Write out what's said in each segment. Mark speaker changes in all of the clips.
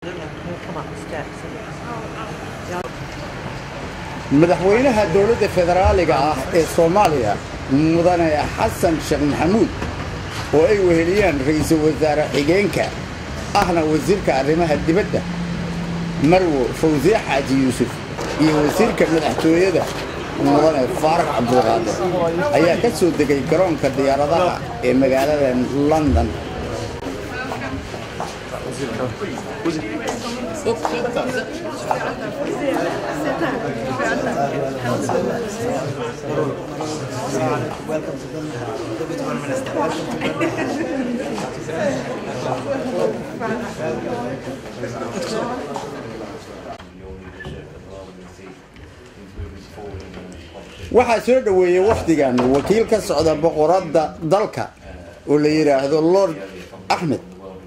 Speaker 1: madaxweynaha dowladda federaaliga ah ee soomaaliya mudane xasan sheekh maxamuud oo ay weheliyaan ra'iisul wasaare xigeenka ahna wasiirka arrimaha dibadda marwo fawsiye xaaji yuusuf iyo wasiirka madaxtooyada mudane faarax cabdulqaadir ayaa ka soo degay garoonka diyaaradaha ee magaalada london waxaa soo dhoweeyey wakhdigan wakiil ka socda boqoradda dalka oo la yidhaahdo lord axmed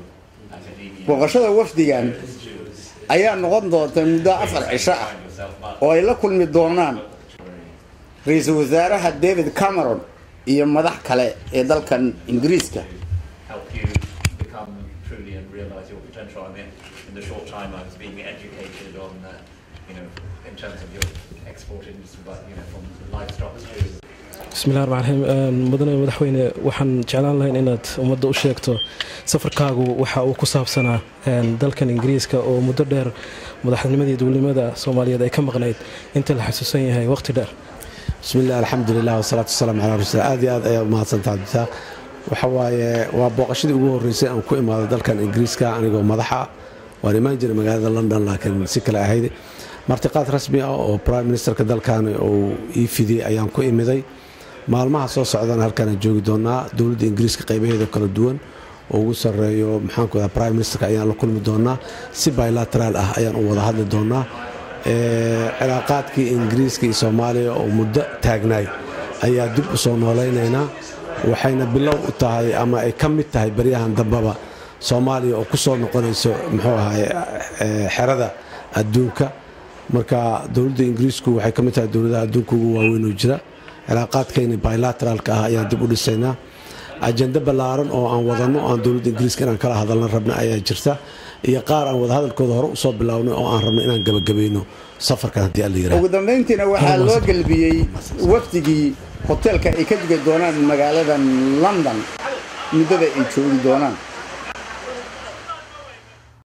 Speaker 1: booqashada wafdigan ayaa noqon doonta muddo afar cisho ah oo ay la kulmi doonaan ra-iisul wasaaraha david cameron iyo madax kale ee dalkan ingiriiska
Speaker 2: help you become truly and realize your potential. I mean, in the short time I was being educated on, uh, you know, in terms of your export industry, but you know, from livestock to
Speaker 3: bismillahi raxmaan raxiim mudane madaxweyne waxaan jeclaan lahayn inaad ummadda u sheegto safarkaagu waxa uu ku saabsanaa dalkan ingiriiska oo muddo dheer madaxnimadii dowladnimada soomaaliyeed ay ka maqnayd inta la xasuusan yahay waqti dheer
Speaker 4: bismillahi alxamdulilah wasalaatu wasalaamu calaa rasuul aad iyo aad ayaad umahadsantaha abdisaaq waxa waaye waa booqashadii ugu horreysay aan ku imaado dalkan ingiriiska anigoo madaxa waan imaan jiray magaalada london laakiin si kale ahayd martiqaad rasmi ah oo prime ministerka dalkan uu ii fidiyey ayaan ku imiday maalmaha soo socdana halkaanaan joogi doonaa dowladda ingiriiska qaybaheeda kala duwan oo ugu sarreeyo maxaanku daa prime ministerka ayaan la kulmi doonaa si bilateraal ah ayaan u wada hadli doonaa cilaaqaadkii ingiriiska iyo soomaaliya oo muddo taagnaay ayaa dib u soo noolaynaynaa waxayna bilow u tahay ama ay ka mid tahay baryahan dambaba soomaaliya oo ku soo noqonayso muxuu ahay xerada adduunka marka dowladda ingiriisku waxay ka mid tahay dowladaha adduunka ugu waaweyn oo jira cilaaqaadkayna bilateraalka ah ayaan dib u dhisaynaa ajende ballaaran oo aan wadanno aan dowladda ingiriiska inaan kala hadalna rabna ayaa jirta iyo qaar aan wadahadalkooda hore usoo bilownay oo aan rabno inaan gebagabayno safarkan haddii alla yiraahdo
Speaker 1: ugu dambayntiina waxaa loo gelbiyey wafdigii hoteelka ay ka dugi doonaan magaalada london muddada ay joogi doonaan